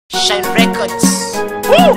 Shine Records. Woo!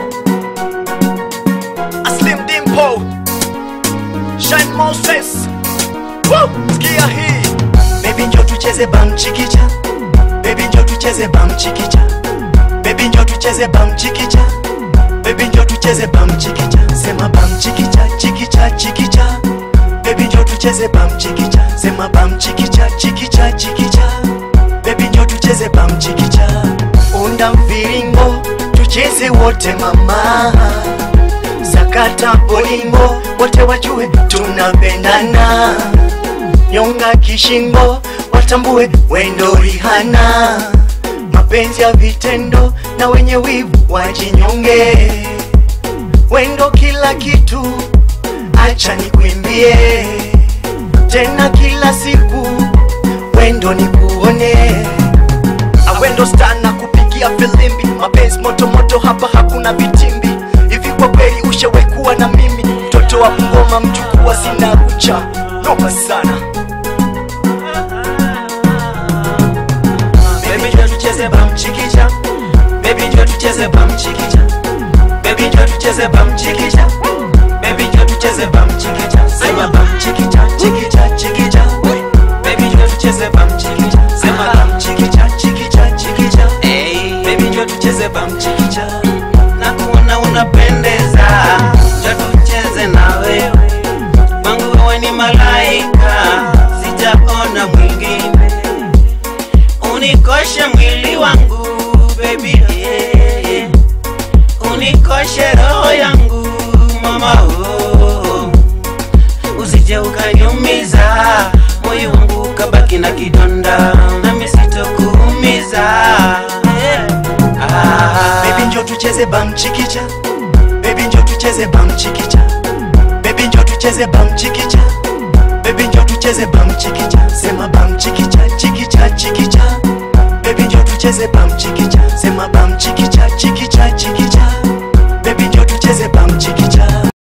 A Slim Dimpo Shine Moses Woo! Sikia hii Baby njo tucheze bam chikicha Baby njo tucheze bam chikicha Baby njo tucheze bam chikicha Baby njo tucheze bam chikicha Sema bam chikicha chikicha chikicha Baby njo tucheze bam chikicha Sema bam chikicha chikicha chikicha Baby njo tucheze bam chikicha Unda mviringo tucheze wote mama Sakata bolingo wote wajue tunapendana Nyonga kishingo watambue wendo Rihana Mapenzi ya vitendo na wenye wivu wajinyonge Wendo kila kitu acha nikuimbie tena kila siku wendo nikuone awendo star na kupigia filimbi mapenzi moto moto hapa hakuna vitimbi hivi kwa kweli ushawahi kuwa na mimi mtoto wa ngoma mchukua sina kucha noma sana Baby njoo tucheze bamchikicha Baby njoo tucheze bamchikicha Baby njoo tucheze bamchikicha Baby njoo tucheze bamchikicha Sema bamchikicha chikicha chikicha Baby njoo tucheze bamchikicha Sema bamchikicha chikicha chikicha Baby njoo tucheze bamchikicha na kuona unapendeza, njoo tucheze na wewe. Kwangu wewe ni malaika, sijaona mwingine. Unikoshe mwili wangu baby, yeah, yeah. unikoshe roho yangu mama, oh. usije ukaniumiza moyo wangu ukabaki na kidonda, nami sitokuumiza yeah. ah. Baby njoo tucheze bamchikicha Baby njoo tucheze bamchikicha Baby njoo tucheze bamchikicha Baby njoo tucheze bamchikicha Sema bamchikicha chikicha chikicha Baby njoo tucheze bamchikicha